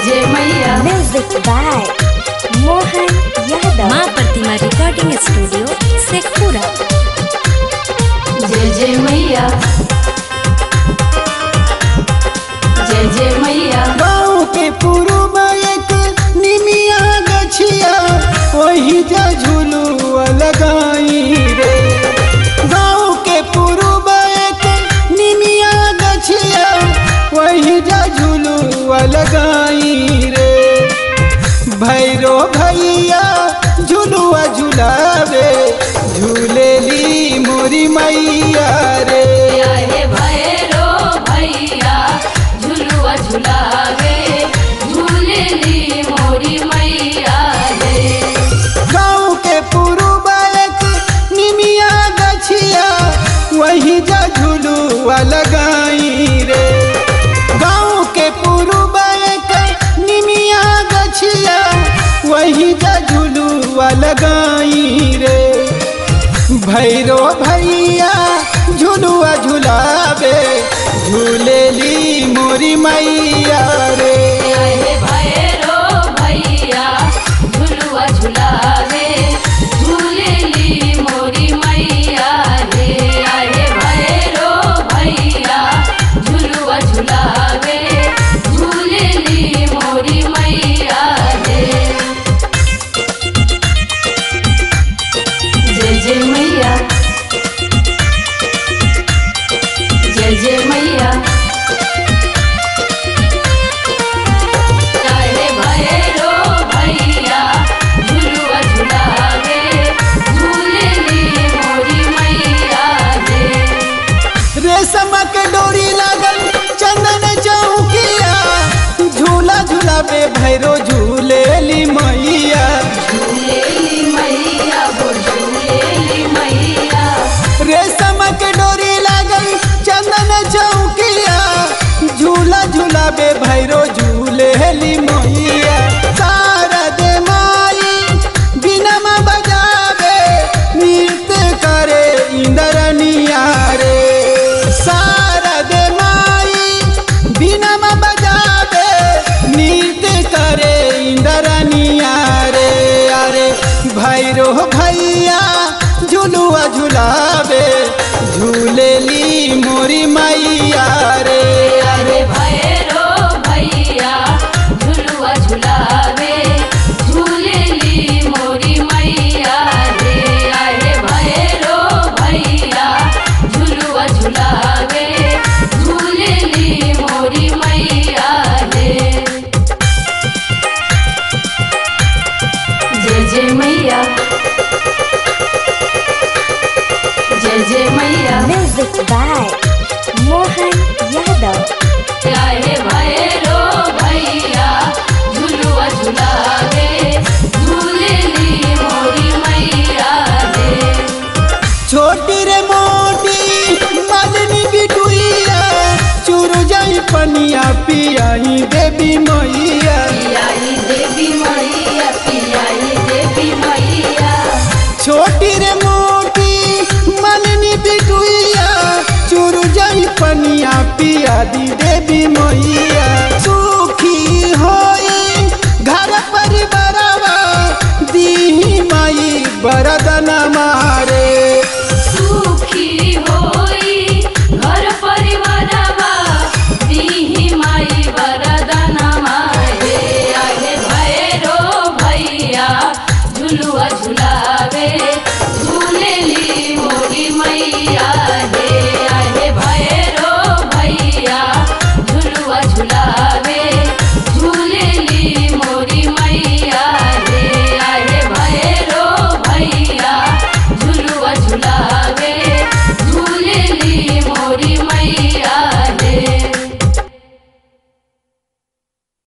जय मैया Music by Mohan Yadav. माँ प्रतिमा रिकॉर्डिंग स्टूडियो शेखपुरा जय जय मैया जय जय मैया गाँव के पूर्व एक निमिया गछिया वही जा झुलुआ लगाई रे गाँव के पूर्व एक निमिया गछिया वही जा झुलुआ लगाई रे भैरो भैया झुलुआ झुलावे झूलेली मोरी मैया रे हे भैरो भैया झुलुआ झुलावे झूलेली मोरी मैया रे गाँव के पूर्व एक निमिया गछिया वही जा झुलुआ लगाई रे गाँव के पूर्व एक निमिया गछिया वही जा झुलुआ लगाई रे भैरो भैया झुलुआ झुलावे झूलेली मोरी मैया रे हे भैरो भैया झुलुआ झुलावे झूलेली मोरी मैया रे हे भैरो भैया झुलुआ झुलावे झूलेली मोरी मैया रे जय जय मैया जय जय मैया काहे भैरो भैया झुलुआ झुलावे झूलेली मोरी मैया रे रेशम के डोरी लागल चंदन चौकिया झूला झूलावे भैरो झूलेली मैया झूलेली मैया वो झूलेली मैया रेशम के डोरी लागल चंदन चौकिया झूला झूलावे भैरो झूलेली मैया सारा दे माई बिनमा बजावे नृत्य करे इंद्रनिया रे सारा दे माई बिनमा बजावे नृत्य करे इंद्रनिया रे अरे भैरो भैया झुलुआ झुलावे झूलेली मोरी मैया रे अरे भैरो भैया झुलुआ झुलावे झूलेली मोरी मैया रे अरे भैरो भैया झुलुआ झुलावे झूलेली मोरी मैया रे जय जय मैया जय जय मैया Music by Mohan Yadav. हे